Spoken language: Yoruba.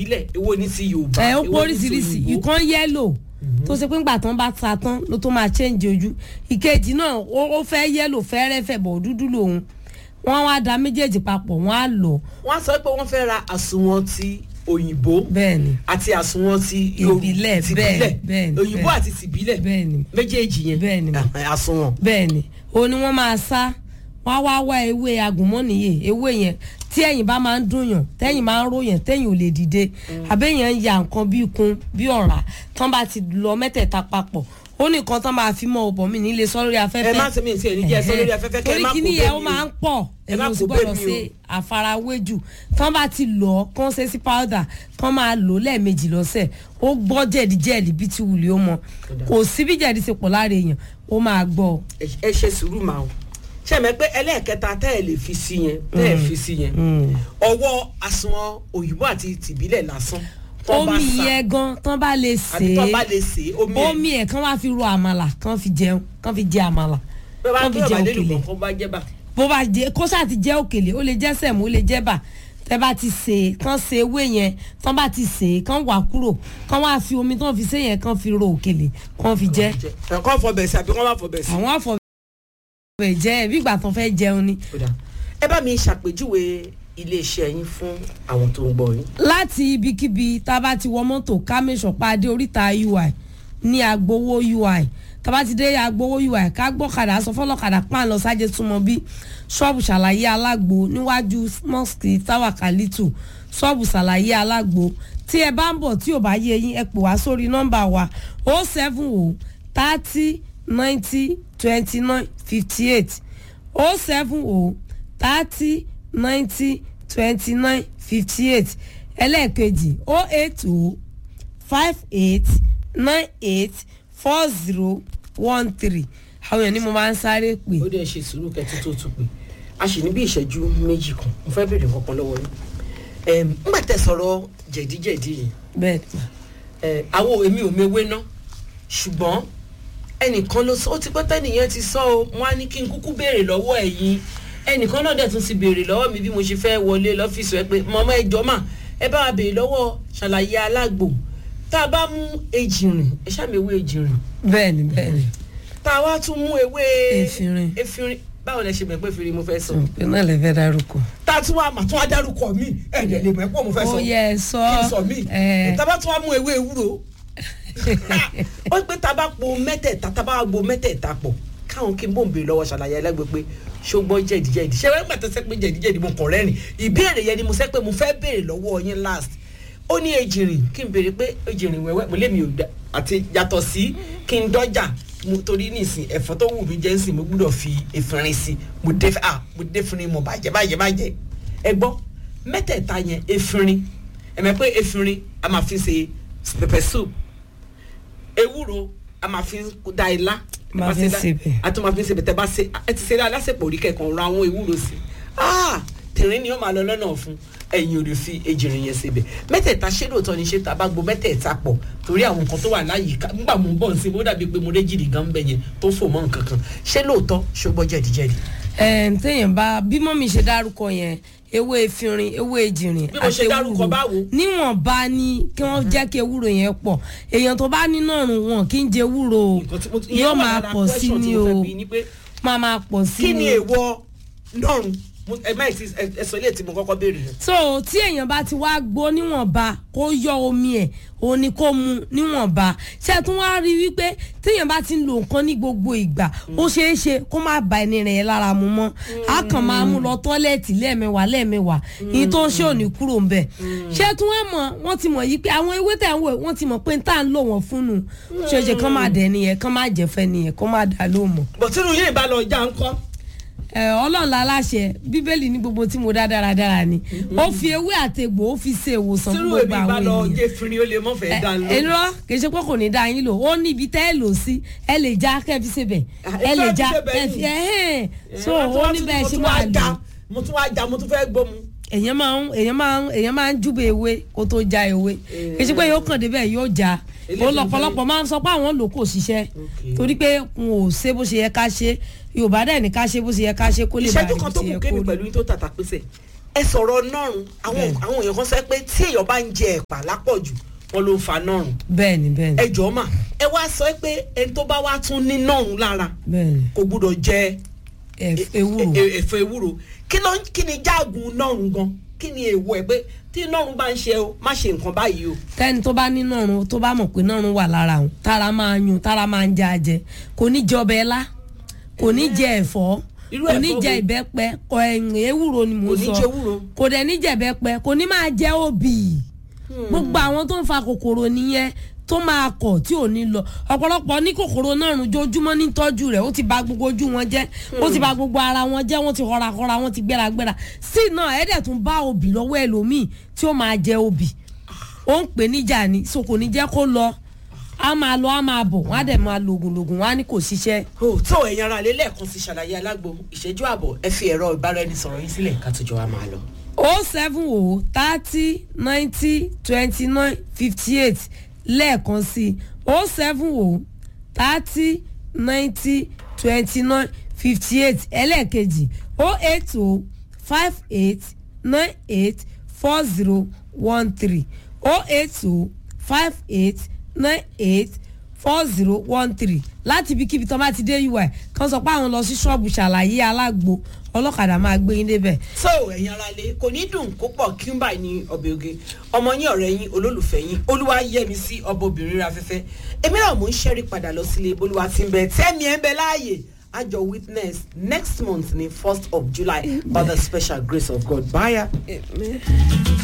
tìbílẹ̀ èwo ní ti yorùbá ẹ ó èwo pọ̀ ní ti oríṣiríṣi òyìnbó. ìkan yẹ́lò tó ṣe pé ńgbà tán bá ta tán ló tó máa change ojú ìkejì náà ó ó fẹ́ yẹ́lò fẹ́rẹ́fẹ́ bọ̀ dúdú lòun wọ́n wá da méjèèjì papọ̀ wọ́n á lọ wọ́n á sọ pé wọ́n fẹ́ ra àsùnwọ̀n ti òyìnbó bẹ́ẹ̀ ni àti àsùnwọ̀n ti Yorù- Ìbílẹ̀, tìbílẹ̀ bẹ́ẹ̀, bẹ́ẹ̀ ni, òyìnbó bẹ́ẹ̀. àti tìbílẹ̀ bẹ́ẹ̀ ni méjèèjì yẹn Bẹ́ẹ̀ ni. Ah, àsùnwọ̀n bẹ́ẹ̀ ni òun ni wọ́n máa sá wọ́n á wá wá ewé agùnmọ́nìyè ewé yẹn tí ẹ̀yìn bá máa ń dùnyàn tẹ́yìn máa ń ròyàn tẹ́yìn ò lè dìde àbẹ́yàn ń ya nǹkan bí ikun bí ọ̀rá tán bá ti lọ mẹ́tẹ̀ẹ̀ta papọ̀ ó ní nǹkan tán máa fi mọ́ ọbọ̀ mi nílé sọ lórí afẹ́fẹ́ ẹ má sẹ́mi tí ẹ̀ ní jẹ́ sọ lórí afẹ́fẹ́ kẹ́ ẹ torí má kó kíní bẹ́ẹ̀ yẹn ó mi máa o. ń pọ̀ Ẹ má ẹ̀yin ò sì kó gbọ́dọ̀ bẹ́ẹ̀ mi ṣe àfarawé jù tán bá ti lọ kán ṣe sí powder kán máa lò lẹ́ẹ̀mejì lọ́sẹ̀ ó gbọ́ jẹ̀díjẹ̀dí bí ti wùlé ó mọ kò sí bí jẹ̀dí ṣe pọ̀ lára èèyàn ó máa gbọ́ ọ. Ẹ- ẹ ṣe sùúrù máa o ṣe mọ̀ pé ẹlẹ́ẹ̀kẹta tẹ́ ẹ lè fi sí yẹn tẹ́ ẹ fi sí yẹn ọwọ́ àsùnwọ̀n òyìnbó àti tìbílẹ̀ lásán tán bá omi sá yẹn gan tán bá lè àbí tán bá sè lè sè é omi é ẹ̀ omi ẹ̀ kán wá fi ro àmàlà kán fi jẹun kán fi jẹ àmàlà bẹ́ẹ̀ bá kán bí fi jẹ ọ̀bà lélùú òkèlè kọ̀ọ̀kan bá jẹ́ bá bó bá jẹ kó ṣáà ti jẹ òkèlè ó lè jẹ sẹ̀mú ó lè jẹ bà tẹ bá ti sè é kán sè ewé yẹn tán bá ti sè é kán wà kúrò kán wá fi omi tán fi sè yẹn kán fi ro òkèlè kán fi jẹ ẹ̀kọ́ fọbẹ̀ sí àbí wọ́n má fọbẹ̀ sí. àwọn àfọwọ́ jẹ bí ìgbà tán fẹ́ jẹun ni. Ó dáa. ẹ bá mi ṣàpèjúwe iléeṣẹ́ yín fún àwọn tó ń gbọ́ yín. láti ibikíbi tá a bá ti wọ mọ́tò kámẹ́sọ̀pá adé oríta ui ní agbowó ui tá a bá ti dé agbowó ui ká gbọ́kadà sọ fọlọ́kadà pààn lọ sájẹ́ túmọ̀ bí ṣọ́ọ̀bù ṣàlàyé alágbo níwájú mosque tower kalitu ṣọ́ọ̀bù ṣàlàyé alágbo tí ẹ bá ń bọ̀ tí ò bá yé yín ẹ pè wá sórí nọ́mbà wa o seven o thirty ninety twenty nine fifty eight o seven o thirty ninety twenty nine fifty eight ẹlẹ́ẹ̀kejì o eight o five eight nine eight four zero one three àwọn èèyàn ni mo máa ń sáré pè ó dẹ̀ ṣe sùúrù kẹ́tí tó tún pé a sì ní bí ìṣẹ́jú méjì kan mo fẹ́ béèrè kankan lọ́wọ́ yín Ẹm, ńgbà tẹ́ sọ̀rọ̀ jẹ̀díjẹ̀dí yìí bẹ́ẹ̀ ẹ, àwọn èmi ò mewé ná ṣùgbọ́n ẹnìkan ló sọ ó ti pẹ́ tẹ́nìyẹn ti sọ o wọ́n á ní kí n kúkú béèrè lọ́wọ́ ẹ̀yin ẹnìkan náà dẹ̀ tún ti béèrè lọ́wọ́ mi bí mo ṣe fẹ́ wọlé lọ́fíìsì ẹ pé mọ̀mọ́ ẹ jọ mà ẹ bá wa béèrè lọ́wọ́ ṣàlàyé alágbo tá a bá mú ejìrìn ẹ ṣàmì ewé ejìrìn bẹ́ẹ̀ ni bẹ́ẹ̀ ni tá a wá tún mú ewé Efinrin. efinrin báwo lẹ ṣe mọ̀ pé efinrin mo fẹ́ sọ pé náà lè fẹ́ dárúkọ. tá a tún wá mà tún wá dárúkọ mi ẹ̀ ẹ̀ lè mọ̀ ẹ́ pọ̀ mo fẹ́ sọ ó yẹ ẹ sọ kí n sọ mí ẹ tábà tún wá mú ewé ewúro ó pé tábà po mẹ́tẹ̀ẹ̀ta tábà gbo mẹ́tẹ̀ẹ̀ta pọ̀ káwọn kí n bò ń béèrè lọ́wọ́ ṣàlàyé ẹlẹ́gbẹ́ pé ṣùgbọ́n jẹ̀díjẹ̀dí ṣé wọ́n gbàtọ́ sẹ́ pé jẹ̀díjẹ̀dí mo kàn rẹ́rìn ìbéèrè yẹn ni mo sẹ́ pé mo fẹ́ béèrè lọ́wọ́ yín last ó ní ejìrìn kí n béèrè pé ejìrìn wẹ́wẹ́ mo lé mi ò da àti yàtọ̀ sí kí n dọ́jà mo torí nísìn ẹ̀fọ́ tó wù mí jẹ́ nsìn mo gbúdọ̀ fi efinrin sí mo dé ah mo dé efinrin mo bàjẹ́ bàjẹ́ bàjẹ́ ẹ gbọ́ mẹ́tẹ̀ẹ̀ta yẹn efinrin ẹ̀mẹ́ pé efinrin a máa fi ṣe pepper soup ewúro a máa fi da ilá Máa fi sebẹ̀. a tún máa fi sebẹ̀ tẹ́ bá ṣe ẹ ti ṣe alásèpọ̀ orí kẹ̀kan ra àwọn ewúro sí ah tìrín ni ó máa lọ lọ́nà fún ẹ̀yin ò lè fi ejìrìn yẹn sebẹ̀ mẹ́tẹ̀ẹ̀ta ṣé lóòótọ́ ni ṣé tá a bá gbo mẹ́tẹ̀ẹ̀ta pọ̀ torí àwọn nǹkan tó wà láyìíká nígbà mo ń bọ̀ sí i ó dàbí pé mo réjìrì gan bẹ̀ yẹn tó fò mọ́ nǹkan kan ṣé lóòótọ́ ṣùgbọ́n jẹ̀díjẹ̀dí. ẹ téèyàn bá bí mọ́mí ṣe dárúkọ yẹn ewé efinrin ewé ejìrìn Bí mo ṣe dárúkọ báwo? níwọ̀nba ni kí wọ́n jẹ́ kí ewúro yẹn pọ̀ èèyàn tó bá nínú ọ̀run wọn kì í jẹ ewúro o Nǹkan tí mo- ìyẹn yóò wà máa lára pọ̀ sí question tí ni mo o fẹ́ bi ni pé máa máa pọ̀ sí kí ni ni èèwọ̀ lọ́run Mo- ẹ má ti ẹ sọ ilé tí mo kọ́kọ́ béèrè yẹn. so tí èèyàn bá ti wá gbó níwọ̀nba kó yọ omi ẹ̀ òun ni kó mu níwọ̀nba ṣé ẹ tún wá rí i wípé téèyàn bá ti ń lo nǹkan ní gbogbo ìgbà ó ṣeé ṣe kó má ba ẹni rẹ̀ lára mu mọ́ a kàn máa mú lọ tọ́lẹ̀tì lẹ́ẹ̀mẹwàá lẹ́ẹ̀mẹwàá ìyí tó ń ṣe òní kúrò ń bẹ̀ ṣé ẹ tún wá mọ̀ wọ́n ti mọ̀ yí pé àwọn ewé tẹ̀ ń wò wọ́n ti mọ̀ pé tá à ń lò wọ́n fún nu ṣe é ṣe kán má dẹ̀ nìyẹn kán má jẹ̀fẹ́ nìyẹn kán má dà ló mọ̀ bọ̀ tínú yín ìbá lọ já ń kọ́. ẹ ọlọ́run la láṣẹ bíbélì ní gbogbo tí mo dá dáradára ni ó fi ewé àtegbò ó fi ṣe ìwòsàn fún tínú gbogbo èmi ìbá àwọn lọ ènìyàn jẹ́ fínrin ó lè mọ́ fẹ́ dá lọ. ẹ lọ kì í ṣe pé kò ní dá yín lò ó ní ibi tẹ́ ẹ lò sí ẹ lè já kẹ́ fi ṣe bẹ̀ Ah, ẹ ẹ lè fẹ́ já fi ṣe bẹ̀ ẹ yìí. fi ẹ hẹ́n so Ẹ, ó ní bẹ́ẹ̀ ṣe máa lò mo tún wá já mo tún fẹ́ gbómu. èèyàn máa ń èèyàn máa ń èèyàn máa ń júbe ewé kó tó já ewé kì í ṣe pé yóò kàn débẹ̀ yóò já Eléyìí ó tó ń lọ́pọ̀lọpọ̀ máa ń sọ pé àwọn lò kò ṣiṣẹ́ Okay. torí pé n ò ṣe bó ṣe yẹ ká ṣe yorùbá dẹ̀ ní ká ṣe bó ṣe yẹ ká ṣe kó lè bá ìṣẹ́jú rí kan bó tó ṣe kù yẹ kémi kó rí. pẹ̀lú yín tó tàtà pèsè ẹ sọ̀rọ̀ nọ́rùn àwọn Bẹ́ẹ̀ni. àwọn èèyàn kan sọ pé tí èèyàn bá ń jẹ ẹ̀pà lápọ̀jù wọn ló ń fa nọ́rùn bẹ́ẹ̀ni bẹ́ẹ̀ni ẹ jọ̀ọ́ mà ẹ wá sọ pé ẹni tó bá wá tún ní nọ́rùn lára bẹ́ẹ̀ni kò gbúdọ̀ jẹ Ẹ- ewúro e- e- ẹ̀fọ́ ewúro kí ló ń- kí ni jáàgùn nọ́rùn gan kí ni èèwọ̀ ẹ̀ pé tí nọ́rùn bá ń ṣe o má ṣe nǹkan báyìí o tẹ́ni tó bá ní nọ̀run tó bá mọ̀ pé nọ̀run wà lára òun tára máa yun tára máa ń jẹ ajẹ kò ní jẹ ọbẹ̀ ẹlá kò ní jẹ ẹ̀fọ́ Irú kò ní ẹ̀fọ́ jẹ wo? ìbẹ́pẹ kò ẹ̀yìn ewúro ni mò kò ń ní sọ jẹ ewúro kò dẹ̀ ní jẹ ìbẹ́pẹ kò ní máa jẹ òbí gbogbo àwọn tó ń fa kòkòrò nìyẹn tó máa kọ̀ tí ò ní lọ ọ̀pọ̀lọpọ̀ ní kòkòrò náà rùn jojúmọ́ ní tọ́jú rẹ̀ ó ti ba gbogbo ojú wọn jẹ́ ó ti ba gbogbo ara wọn jẹ́ wọ́n ti họrakọra wọ́n ti gbéragbéra sí náà ẹ̀ẹ́dẹ̀ tún bá òbí lọ́wọ́ ẹlòmíì tí ó máa jẹ òbí ó ń pè níjà ni so kò ní jẹ́ kó lọ á máa lọ á máa bọ̀ wọ́n á dẹ̀ máa lògùn lògùn wọ́n á ní kò ṣiṣẹ́ o tó ẹ̀yin ara lé lẹ́ẹ̀kan sí ṣàlàyé alágbo ìṣẹ́jú àbọ̀ ẹ fi ẹ̀rọ ìbáraẹnisọ̀rọ̀ yín sílẹ̀ ká tó jọ wa máa lọ. o seven o thirty ninety twenty nine fifty eight lẹ́ẹ̀kan sí o seven o thirty ninety twenty nine fifty eight ẹlẹ́ẹ̀kejì o eight o five eight nine eight four zero one three o eight o five eight nine eight four zero one three láti ibikíbi tó bá ti dé ui kan sọ pé àwọn lọ sí ṣọ́ọ̀bù ṣàlàyé alágbo ọlọ́kadà máa gbé yín débẹ̀ so ẹ̀yin ara lé kò ní dùn kó pọ̀ kí n báyìí ní ọbẹ̀ oge ọmọ yín ọ̀rẹ́ yín olólùfẹ́ yín olúwa yẹmi sí ọbọ̀ obìnrin ra fẹ́fẹ́ èmi náà mò ń ṣẹ́rí padà lọ sílé bolúwa ti ń bẹ tẹ́mi ẹ̀ ń bẹ láàyè àjọ witness next month ní first of july by the special grace of god bye.